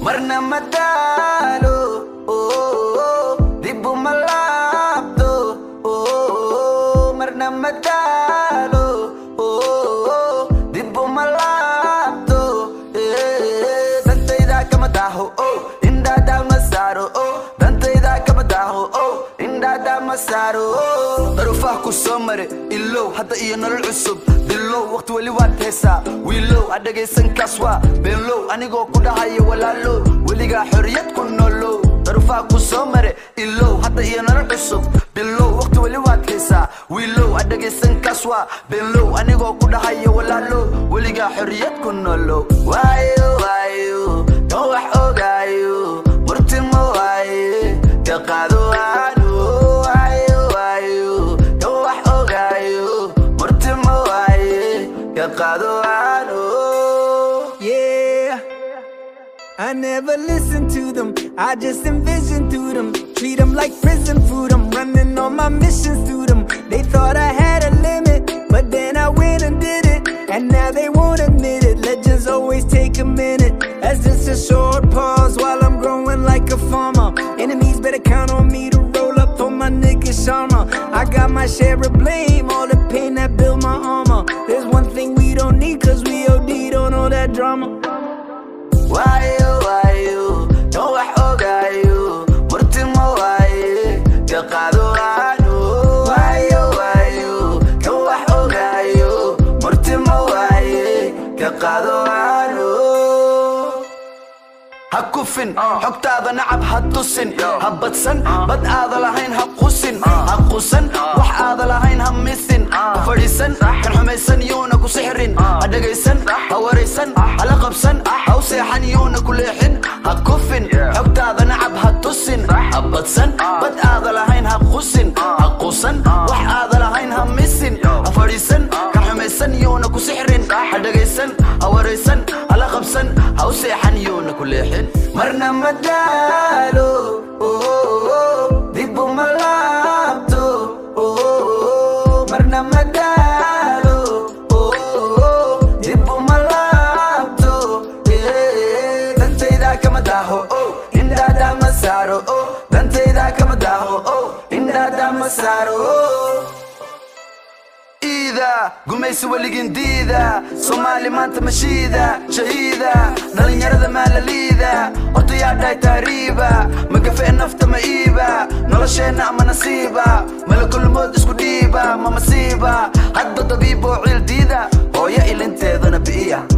marna ma daalo dib uma laabto marna ma daalo dib uma laabto dantayda kama daaho indhaada ma saaro dantayda kama daaho indhaada ma saaro daruufaha ku soo mare ilow hadda iyo nolol cusub bilow waqti weli waad heesaa wiilow ha dhagaysan kaas waa beenlow anigoo ku dhahayo walaalow weligaa xorriyad ku nolow daruufaha ku soo mare ilow hadda iyo nolol cusub bilow waqti weli waad heesaa wiilow ha dhagaysan kaas waa beenlow anigoo ku dhahayo walaalow weligaa xorriyad ku nolow waayo waayo kan wax ogaayo murtimo waaye ka qaado aanu waayo waayo kan wax ogaayo murtimo waaye ka qaado aanu Yeah. I never listen to them, I just envision through them. Treat them like prison food, I'm running all my missions through them. They thought I had a limit, but then I went and did it. And now they won't admit it. Legends always take a minute. That's just a short pause while I'm growing like a farmer. Enemies better count on me to roll up on my nigga Sharma. I got my share of blame, all the pain that built my armor. There's one thing we don't need, cause we OD'd on all that drama. waayo waayo kan wax ogaayo murtimo waaye ka qaado aanu waayo waayo kan wax ogaayo murtimo waaye ka qaado aanu ha kufin xogtaada nacab ha tusin ha badsan bad aada lahayn ha qusin ha qusan wax aada lahayn ha misin ha fadhiisan kan xumaysan yuuna ku sixrin ha dhagaysan ha waraysan hala qabsan ha u seexan yuuna ku leexin ha kufin xogtaada nacab ha tusin ha badsan bad aada lahayn ha qusin ha qusan wax aada lahayn ha misin ha fadhiisan kan xumaysan yuuna ku sixrin ha dhagaysan ha waraysan hala qabsan ha u seexan yuuna ku leexin marna ma daalo dib uma laabto marna ma daalo dib uma laabto dantayda kama daaho indhaada ma saaro dantayda kama daaho indhaada ma saaro iida gumaysi weligin diida soomaali maanta mashiida shahiida dhallinyarada maalaliida odayaa dhahay taariiba magafe nafta ma iiba nolosheenna ama nasiiba malakulmood isku dhiiba ma masiiba hadda dabiiboo ciil diida hooyo ilinteedana bi'iya